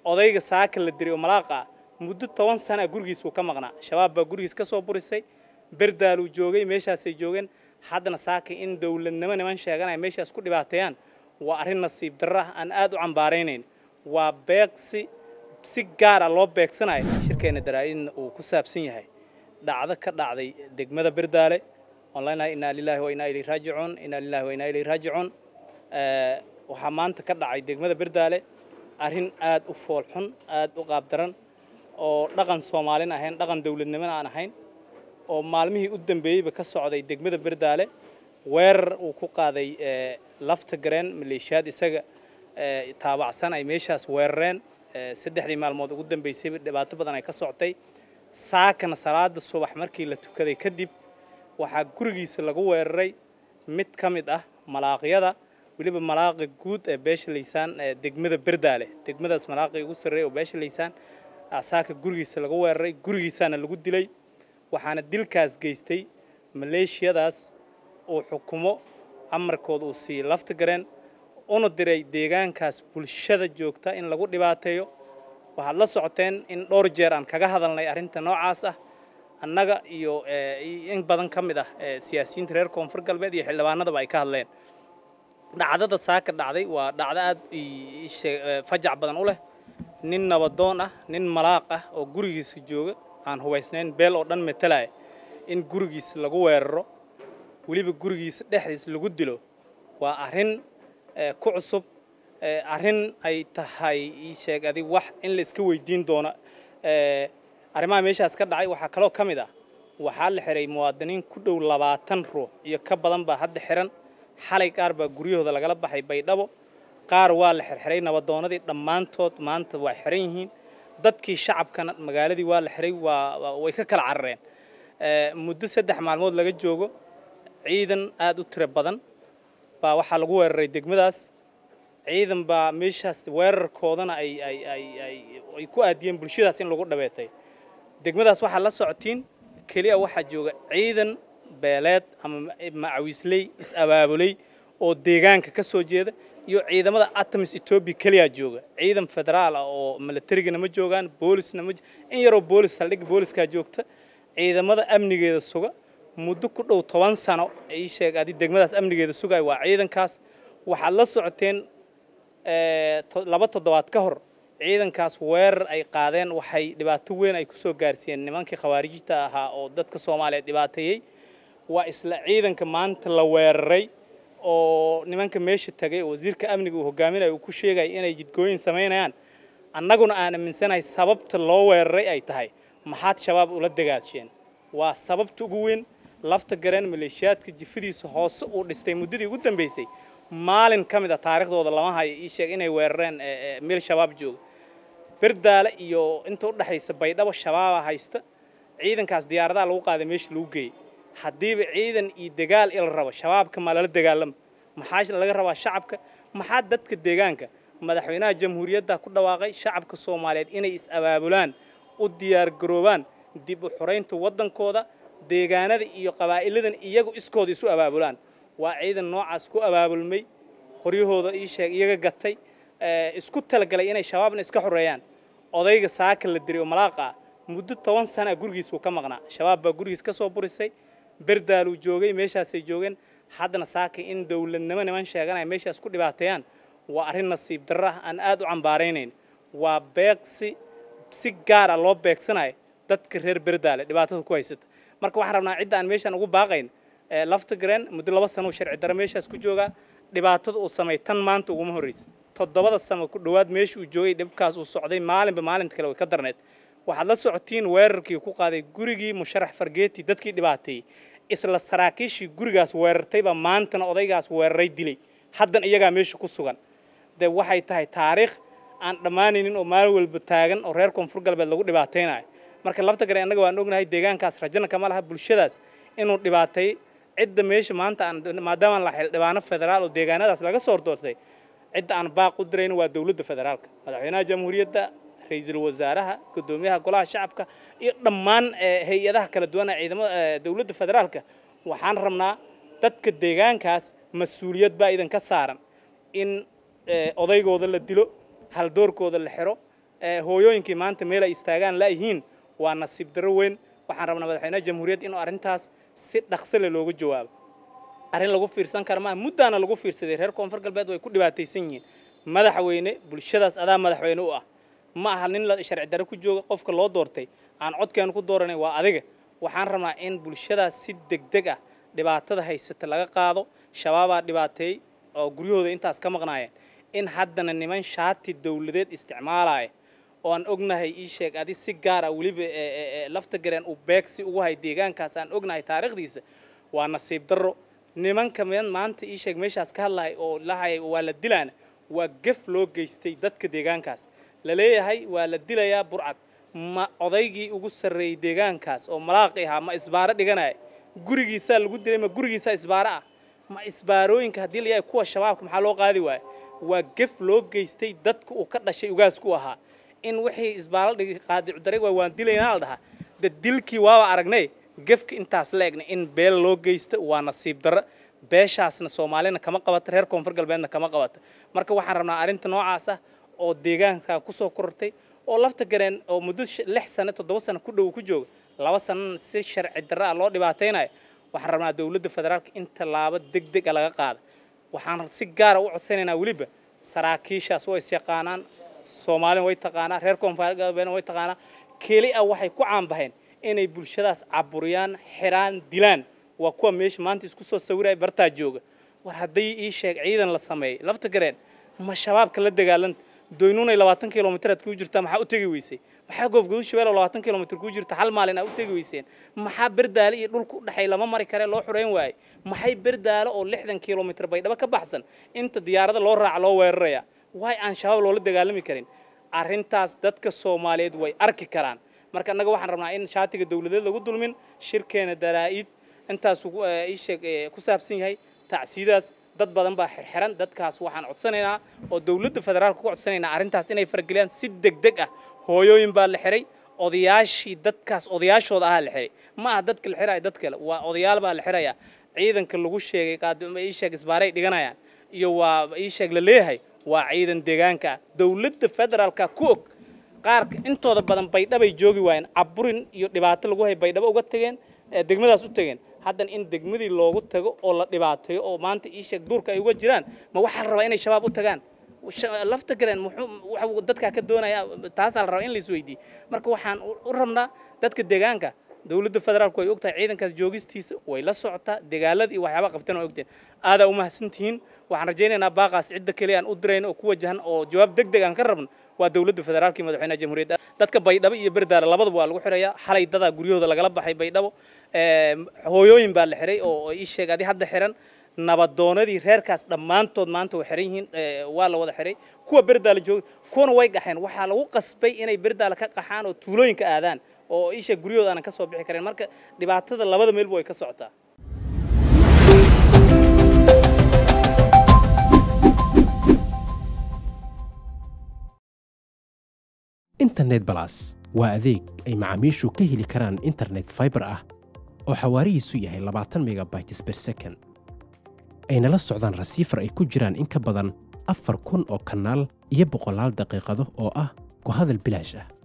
odayga saaka la diray oo malaaqa ah muddo toban sana gurigiisuu ka maqnaa shabaab baa gurigiis ka soo burisay berdaaluu joogay meeshaasay joogeen haddana saaka in dowladnimo niman sheeganaya meeshaas ku dhibaateeyaan waa arrin nasiib darro ah aan aad u cambaaraynayn waa beeqsi si gaara loo beegsanayo shirkeena daraa-idna uu ku saabsan yahay dhacdo ka dhacday degmada berdaale oon leenahay innaa lilaahi wa innaa ilayhi raajicuun innaa lilaahi wa innaa ilayhi raajicuun waxaa maanta ka dhacay degmada berdaale arrin aad u foolxun aad u qaabdaran oo dhaqan soomaalin ahayn dhaqan dowladnimona aan ahayn oo maalmihii u dambeeyeyba ka socday degmada berdaale weerar uu ku qaaday lafta gareen maleeshiyaad isaga taabacsan ay meeshaas weerareen saddexdii maalmood ugu dambeysayba dhibaato badan ay ka soctay saakana salaada subax markii la tukaday kadib waxaa gurigiisa lagu weeraray mid ka mid ah malaaqyada weliba malaaqa guud ee beesha laysaan degmada berdaale degmadaas malaaqii ugu sarreeya oo beesha laysaan saaka gurigiisa lagu weeraray gurigiisaana lagu dilay waxaana dilkaas geystay maleeshiyadaas uu xukumo amarkooda uu siiyey lafta gareen una diray deegaankaas bulshada joogta in lagu dhibaateeyo waxaad la socoteen in dhowr jeer aan kaga hadalnay arrinta noocaas ah annaga iyo in badan ka mid ah siyaasiyiinta reer koonfur galbeed iyo xildhibaanadaba ay ka hadleen dhacdada saaka dhacday waa dhacdo aad fajac badan u leh nin nabadoon ah nin malaaq ah oo gurigiisa jooga aan hubaysnayn beel oo dhan matalaya in gurigiisa lagu weeraro weliba gurigiisa dhexdiis lagu dilo waa arrin ku cusub arrin ay tahay ii sheeg adig wax in la iska weydiin doono arrimaha meeshaas ka dhacay waxaa kaloo ka mid ah waxaa la xiray muwaadiniin ku dhow labaatan ruux iyo ka badan baa hadda xiran xalay qaar baa guryahooda lagala baxay baydhabo qaar waa la xirxiray nabadoonadii dhammaantood maanta waa xiran yihiin dadkii shacabkana magaaladii waa la xiray waa way ka kala carareen muddo saddex maalmood laga joogo ciidan aad u tiro badan baa waxaa lagu weeraray degmadaas ciidan baa meeshaas weerarkoodana ay ay ay ay ay ku aadiyeen bulshadaas in lagu dhabeetay degmadaas waxaa la socotiin keliya waxaa jooga ciidan beeleed ama macawiisley is-abaabulay oo deegaanka ka soo jeeda iyo ciidamada atamis etoobiya keliya jooga ciidan federaal ah oo militarigana ma joogaan boolisna ma in yaroo boolis saldhig booliskaa joogta ciidamada amnigeeda suga muddo ku dhow toban sano ii sheeg adi degmadaas amnigeeda sugaya waa ciidankaas waxaad la socoteen laba toddobaad ka hor ciidankaas weerar ay qaadeen waxay dhibaato weyn ay kusoo gaarsiiyeen nimankii khawaarijta ahaa oo dadka soomaaliyeed dhibaateeyey waa isla ciidanka maanta la weeraray oo nimanka meesha tagay oo wasiirka amniga uu hogaaminaya uu ku sheegaya inay jidgooyin samaynayaan annaguna aan aaminsanahay sababta loo weeraray ay tahay maxaad shabaab ula dagaasheen waa sababta ugu weyn lafta gareen maleeshiyaadka jifadiisa hoose uu dhistay muddadii ugu dambeysay maalin ka mid a taariikhdooda lama hayo ii sheeg inay weerareen meel shabaab jooga berdaale iyo inta u dhexaysa baydhabo shabaaba haysta ciidankaas diyaaradaha lagu qaaday meesha lagu geeyey haddiiba ciidan iyo dagaal il rabo shabaabka ma lala dagaalama maxaa laga rabaa shacabka maxaa dadka deegaanka madaxweynaha jamhuuriyadda ku dhawaaqay shacabka soomaaliyeed inay is-abaabulaan u diyaargaroobaan dib u xuraynta waddankooda deegaanada iyo qabaa'iladan iyagu iskooda isu abaabulaan waa ciidan noocaas ku abaabulmay qoryahooda ii sheeg iyaga gatay isku talagalay inay shabaabna iska xoreeyaan odayga saaka la diray oo malaaqa ah muddo toban sana gurigiisuu ka maqnaa shabaab baa gurigiis ka soo burisay berdaaluu joogay meeshaasay joogeen haddana saaka in dowladnimo niman sheeganaya meeshaas ku dhibaateeyaan waa arrin nasiib darro ah aan aad u cambaaraynayn waa beeqsi si gaara loo beegsanayo dadka reer berdaale dhibaatada ku haysata marka waxaan rabnaa cidda aan meeshaan ugu baaqayn lafta gareen muddo laba sano uu sharci darro meeshaas ku joogaa dhibaatada uu samay tan maanta uguma horreysa toddobada sano ku dhowaad meesha uu joogay dhibkaas uu socday maalinba maalinta kale way ka darneed waxaad la socotiin weerarkii ku qaaday gurigii musharax fargeeti dadkii dhibaateeyey isla saraakiishii gurigaas weerartaybaa maantana odaygaas weeraray dilay haddan iyagaa meesha ku sugan dee waxay tahay taariikh aan dhammaanaynin oo maalin walba taagan oo reer koonfur galbeed lagu dhibaataynayo marka lafta gare annaga waan ognahay deegaankaas rajana kama laha bulshadaas inuu dhibaatay cidda meesha maanta aan maadaamaan la xildhibaano federaal oo deegaanadaas laga soo hordoortay cidda aan baaq u dirayno waa dowladda federaalka madaxweynaha jamhuuriyadda ra-iisul wasaaraha guddoomiyaha golaha shacabka iyo dhammaan hay-adaha kala duwan ee ciidamada dowladda federaalka waxaan rabnaa dadka deegaankaas mas-uuliyad baa idinka saaran in odaygooda la dilo haldoorkooda la xiro hooyooyinkii maanta meel ay istaagaan laayihiin waa nasiib darro weyn waxaan rabnaa madaxweynaha jamhuuriyadda inuu arrintaas si dhaqso leh looga jawaabo arrin lagu fiirsan kara maa muddaana lagu fiirsaday reer koonfur galbeed way ku dhibaataysan yihiin madaxweyne bulshadaas adaa madaxweyne u ah ma aha nin la sharci darre ku jooga qofka loo doortay aan codkeenu ku dooranay waa adiga waxaan rabnaa in bulshadaas si degdeg ah dhibaatada haysata laga qaado shabaabaa dhibaateey oo guryahooda intaas ka maqnaayeen in haddana niman shaati dawladeed isticmaalaya oo aan ognahay ii sheeg adi si gaar ah weliba lafta gareen uu beegsi ugu hay deegaankaas aan ognahay taariikhdiisa waa nasiib darro nimanka maanta ii sheeg meeshaas ka hadlahay oo lahayay waa la dilaana waa gef loo geystay dadka deegaankaas la leeyahay waa la dilayaa burcad ma odaygii ugu sarreeyey deegaankaas oo malaaqi ahaa ma isbaaro dhiganaya gurigiisaa lagu dilay ma gurigiisaa isbaaro ah ma isbaarooyinka haddii la yahay kuwa shabaabka maxaa loo qaadi waaya waa gef loo geystay dadka uu ka dhashay ugaasku ahaa in wixii isbaalo dhigi qaadicudaray waa waan dilaynaa la dhahaa de dilkii waaba aragnay gefka intaas la egnay in beel loo geysta waa nasiib darro beeshaasna soomaalina kama qabata reer koonfur galbeedna kama qabata marka waxaan rabnaa arrinta noocaas ah oo deegaanka kusoo korortay oo lafta gareen oo muddo lix sano toddoba sano ku dhow ku jooga laba sanana si sharci darro ah loo dhibaataynayo waxaan rabnaa dowladda federaalka in tallaabo deg deg a laga qaada waxaan si gaara u codsanaynaa weliba saraakiishaas way isyaqaanaan soomaalina way taqaanaa reer koonfur galbeedna way taqaanaa keli ah waxay ku caanbaheen inay bulshadaas caburiyaan xiraan dilaan waa kuwa meesha maanta isku soo sawiraya bartaa jooga war hadday ii sheeg ciidan la sameeyey lafta gareen ma shabaabka la dagaalanta doynunay labaatan kilomitr aad kuu jirtaa maxaa u tegi weysay maxaa goofgudu shabeelo labaatan kilomitr kuu jirta hal maalin aa u tegi weyseen maxaa berdaale iyo dhulka u dhexay lama mari kare loo xureyn waaye maxay berdaale oo lixdan kilomitr baydhabo ka baxsan inta diyaarada loo raaca loo weeraraya waay aan shabaab loola dagaalami karin arrintaas dadka soomaaliyeed way arki karaan marka annaga waxaan rabnaa in shaatiga dawladeed lagu dulmin shirkeena daraa'id intaas ii sheeg ku saabsan yahay tacsiidaas dad badan baa xirxiran dadkaas waxaan codsanaynaa oo dawladda federaalka ku codsanaynaa arrintaas inay farageliyaan si deg deg ah hooyooyin baa la xiray odayaashii dadkaas odayaashooda ahaa la xiray ma aha dadka la xiraya dad kale waa odayaal baa la xiraya ciidanka lagu sheegay qaadima ii sheeg isbaaray dhiganayaan iyo waa ii sheeg la leeyahay waa ciidan deegaanka ah dawladda federaalka ku og qaarka intooda badan baydhabay joogi waayeen caburin iyo dhibaato lagu hay baydhabo uga tageen degmadaas u tageen haddana in degmadii loogu tago oo la dhibaateeyo oo maanta ii sheeg duurka ay uga jiraan ma waxaa la rabaa inay shabaab u tagaan lafta gareen muxuu dadkaa ka doonaya taasaa la rabaa in la isweydiiyo marka waxaan u rabnaa dadka deegaanka dawladda federaalku way ogtahay ciidankaas joogistiisa way la socotaa dagaalada iyo waxyaaba qabtan oo ogteen aadaa u mahadsantihiin waxaan rajaynaynaa baaqaas cidda keliya aan u dirayno oo ku wajahan oo jawaab deg deg aan ka rabno waa dawladda federaalka iyo madaxweynaha jamhuuriyadda dadka baydhabo iyo berdaale labadaba waa lagu xirayaa xalay dadaa guryahooda lagala baxay baydhabo hooyooyin baa la xiray oo ii sheeg adi hadda xiran nabadoonadii reerkaas dhammaantood maanta way xiran yihiin waa la wada xiray kuwa berdaale jooga kuwana way qaxeen waxaa lagu qasbay inay berdaale ka qaxaan oo tuulooyinka aadaan oo ii sheeg guryahooda aanan ka soo bixi karin marka dhibaatada labada meelba way ka socotaa internet balas waa adeeg ay macaamiishu ka heli karaan internet faibar ah oo xawaarihiisu yahay labaatan megabytes ber second ayna la socdaan rasiifar ay ku jiraan in ka badan afar kun oo kanaal iyo boqolaal daqiiqado oo ah ku hadal bilaash ah